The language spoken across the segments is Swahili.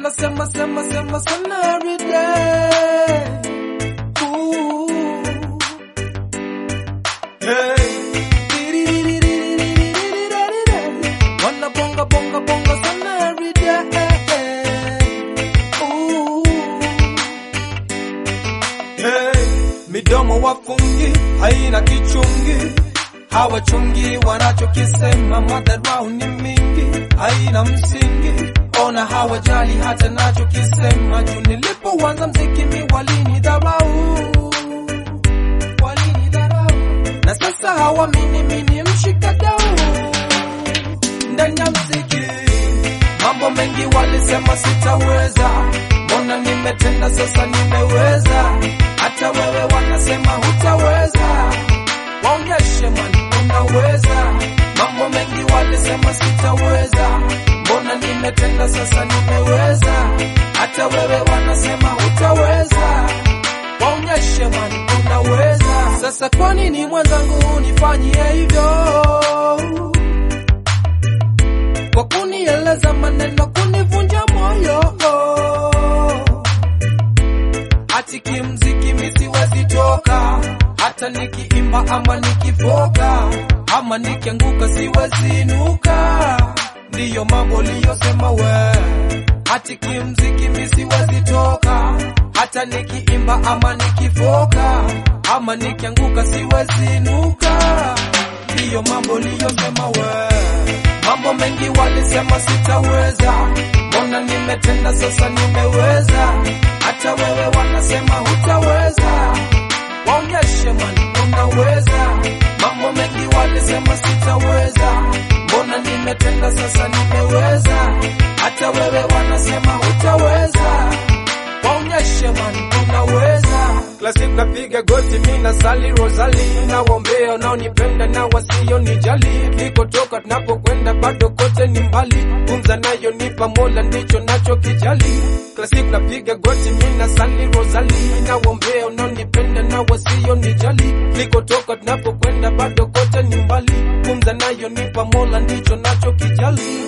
wanasema sema sema sana every day. Ooh. Hey. Wanna bonga bonga bonga sana every day. Ooh. Hey. Midomo wafungi haina kichungi, hawachungi wanachokisema, madharau ni mingi, haina msingi. Ona hawajali hata nachokisema, juu nilipoanza mziki mi walinidharau walinidharau, na sasa hawamini mimi mshikadau ndani ya mziki. Mambo mengi walisema sitaweza, mbona nimetenda sasa nimeweza. Hata wewe wanasema hutaweza, waonyeshe man unaweza. Mambo mengi walisema sitaweza, mbona nimetenda sasa nimeweza. Hata wewe wanasema hutaweza, waonyeshe man unaweza. Sasa kwa nini mwenzangu unifanyie hivyo? kwa kunieleza maneno kunivunja moyo hati kimziki misiwezi toka hata nikiimba ama nikifoka ama nikianguka siwezi inuka ndiyo mambo liyosema we hati kimziki misiwezi toka hata nikiimba ama nikifoka ama nikianguka siwezi inuka ndiyo mambo liyosema we Mambo mengi walisema sitaweza, mbona nimetenda sasa nimeweza. Hata wewe wanasema hutaweza, waonyeshe man unaweza. Mambo mengi walisema sitaweza, mbona nimetenda sasa nimeweza. Hata wewe wanasema hutaweza, waonyeshe man unaweza. Classic napiga goti mi na sali Rosali na wombea unaonipenda na wasio nijali nikotoka tunapokwenda bado kote ni mbali gumza nayo nipa mola ndicho nacho kijali Classic napiga goti mi na sali Rosali na wombea unaonipenda na wasio nijali nikotoka tunapokwenda bado kote ni mbali gumza nayo nipa mola ndicho nacho kijali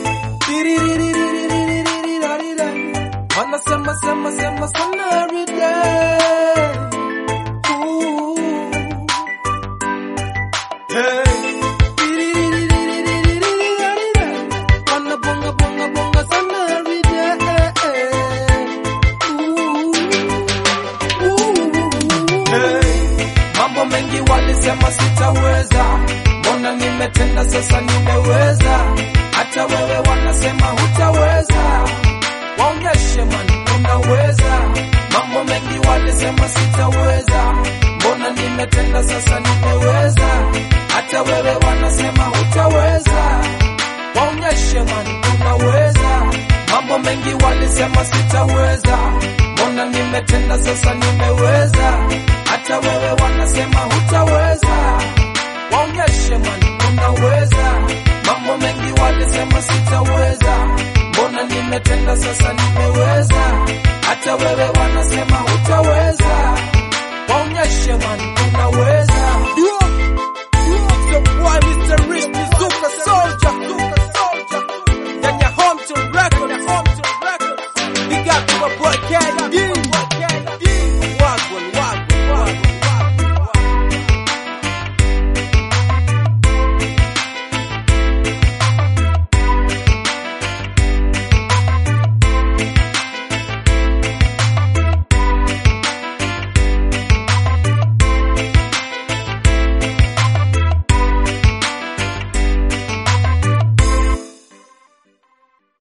Wanasema sema sema sana every day Ooh. Hey. Wanna bonga bonga bonga sana every day. Ooh. Ooh. Hey. Mambo mengi walisema sitaweza, mbona nimetenda sasa nimeweza. Hata wewe wanasema hutaweza, waonyeshe man unaweza. Mambo mengi walisema sitaweza, mbona nimetenda sasa nimeweza. Hata wewe wanasema hutaweza, waonyeshe man unaweza. Mambo mengi walisema sitaweza, mbona nimetenda sasa nimeweza. Hata wewe wanasema hutaweza, waonyeshe man unaweza. Mambo mengi walisema sitaweza, mbona nimetenda sasa nimeweza. Hata wewe wanasema hutaweza, waonyeshe man